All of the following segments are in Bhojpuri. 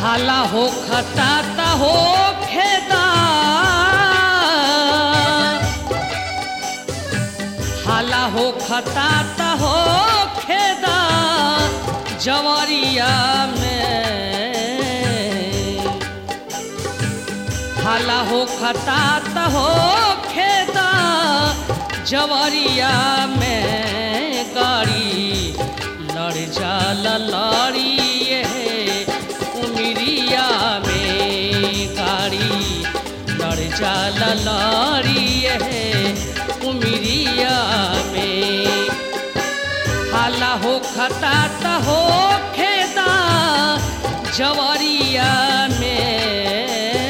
हाला हो खताता हो खेदा हाला हो खताता हो खेदा जवरिया में हाला हो खतात हो खेदा जवरिया में गाड़ी लड़ जाला लड़ी ये उमरिया में गाड़ी लड़ जाला लड़ी ये उमरिया में हाला हो खतात हो खेदा जवरिया में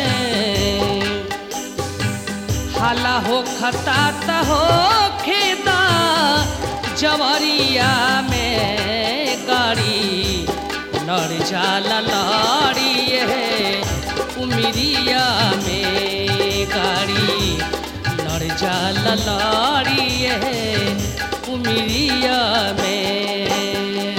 हाला हो खतात हो खेदा जवरिया में गाड़ी लड़ जाला लड़ी है उमरिया में गाड़ी लड़ जाला लड़ी है उमरिया में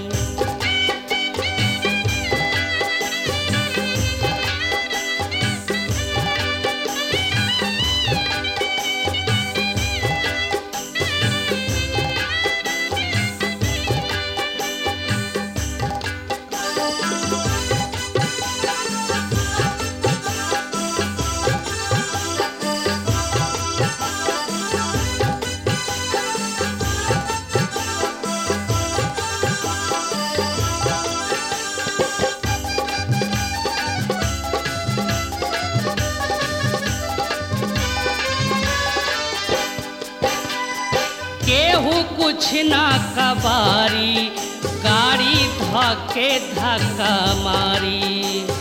केहू कुछ ना कबारी गाड़ी धके धक्का मारी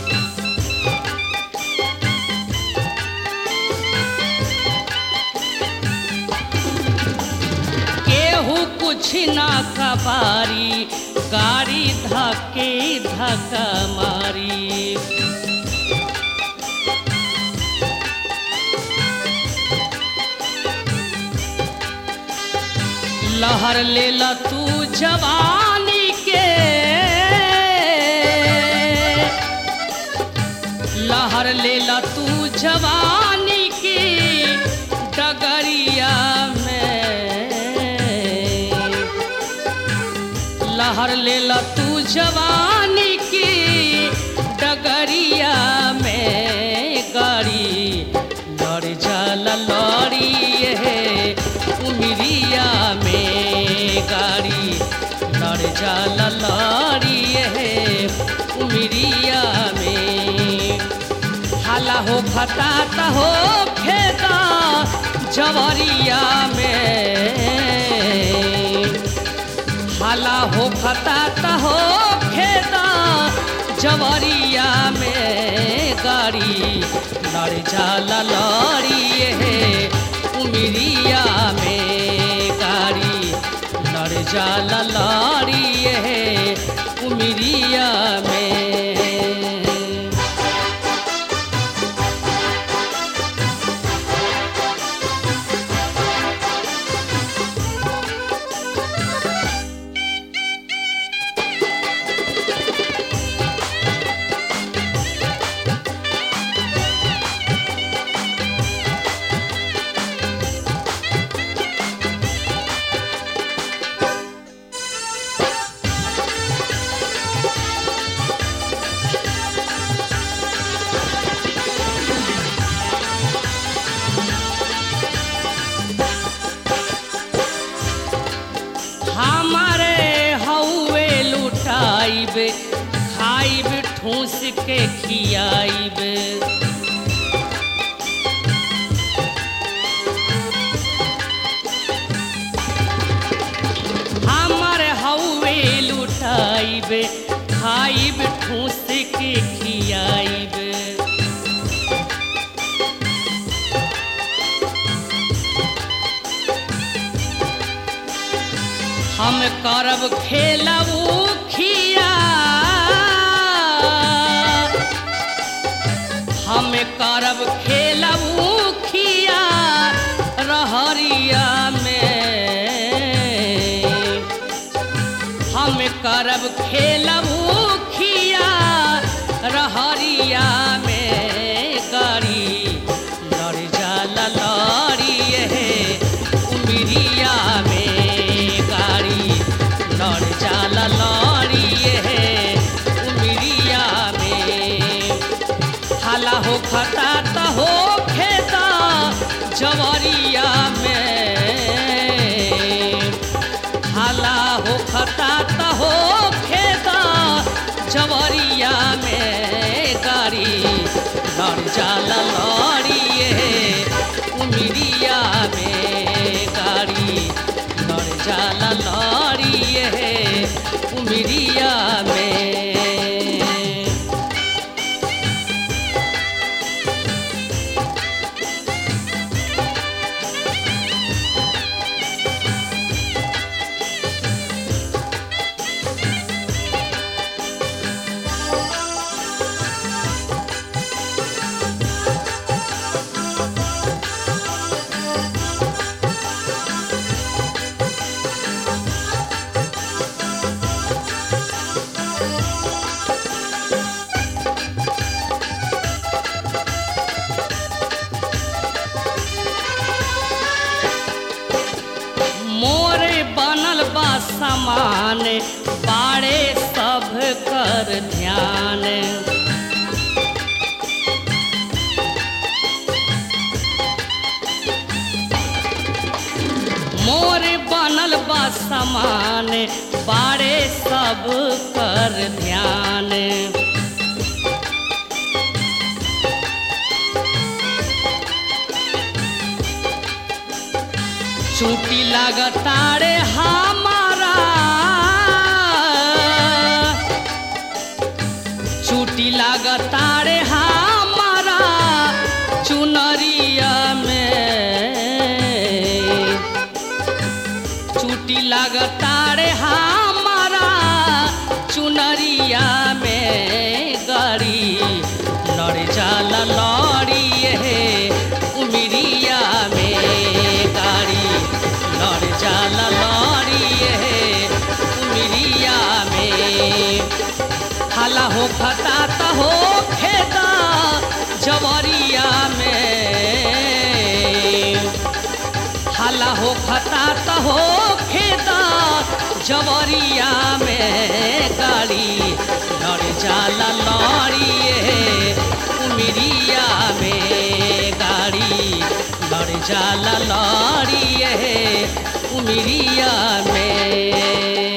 केहू कुछ ना कबारी गाड़ी धके धक्का मारी लहर ले ला तू जवानी के लहर ले ला तू जवानी के डगरिया में लहर ले ला तू जवानी की डगरिया में गाड़ी लड़ जाला लड़ी है उमरिया में गाड़ी लड़ जाला लड़ी है उमरिया में हाला हो खताता हो खेता जवरिया में हाला हो खताता हो खेता जवरिया में गाड़ी लड़ जाला लड़ी है उमरिया में गाड़ी लड़ जाला लड़ी है उमरिया में हमारे हौवे लुटाइब खाइब ठूस के खियाइब हमारे हौवे लुटाइब खाइब ठूस के खियाइब हम करब खेलबू खिया हम करब खेलबू खिया रहरिया में हम करब खेलबू खिया रहरिया में गाड़ी लड़ जाला लड़ी हे उमरिया में गाड़ी लड़ जाला लड़ी हे उमरिया में हाला हो खता त हो खेता जवरिया में हाला हो खता त हो खेता जवरिया में गाड़ी लड़ जाला लड़िए उमरिया में गाड़ी लड़ जाला लड़िए उमरिया में मोरे बनल बा समान बाड़े सब कर ध्यान मोरे बनल बा समान बाड़े सब कर ध्यान चूटी लगतारे हमारा चूटी लगतारे हमारा चुनरिया में चूटी लगतारे हमारा चुनरिया में गड़ी लड़ जाला लड़िए उमरिया में गाड़ी लड़ जाला लड़िए उमरिया में हाला हो खता त हो खेता जवरिया में हाला हो खता त हो खेता जवरिया में गाड़ी लड़ जाला लड़िए उमरिया में गाड़ी लड़ जाला लड़िए उमरिया में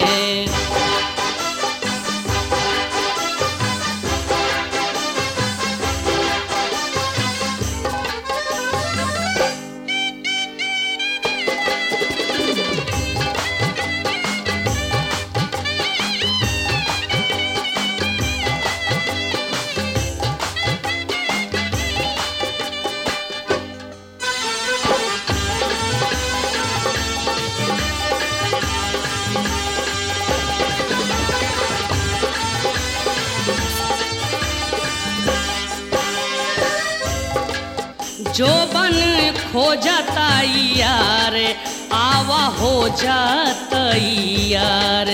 जो बन खो जाता यार आवा हो जाता यार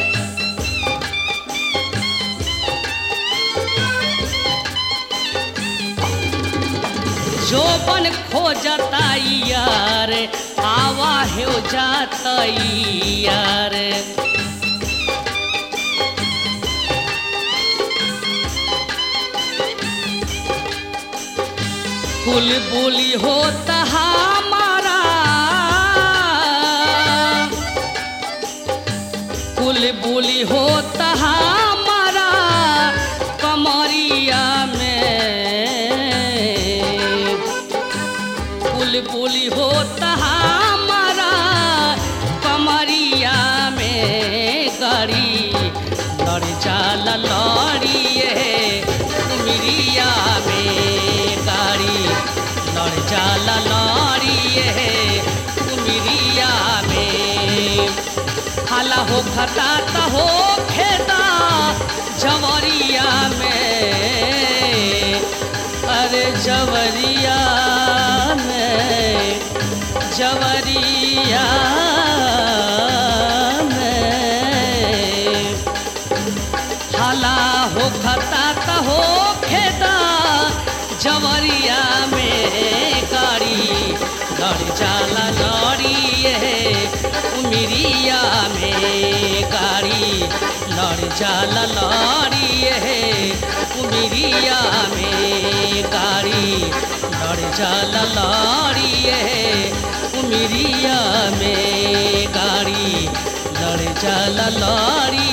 जो बन खो जाता यार आवा हो जाता यार कुल बोली होता हमारा कुल बोली होता हमारा कमरिया में कुल बोली होता हमारा कमरिया में गड़ी लड़ जाला लड़िए उमरिया में गाड़ी लड़ जाला लड़िए उमरिया में हाला हो खता त हो खेता जवरिया में अरे जवरिया में जवरिया में हाला हो खता त हो उमिरिया में गाड़ी लड़ जाला लड़िए उमिरिया में गाड़ी लड़ जाला लड़िए उमिरिया में गाड़ी लड़ जाला लड़िए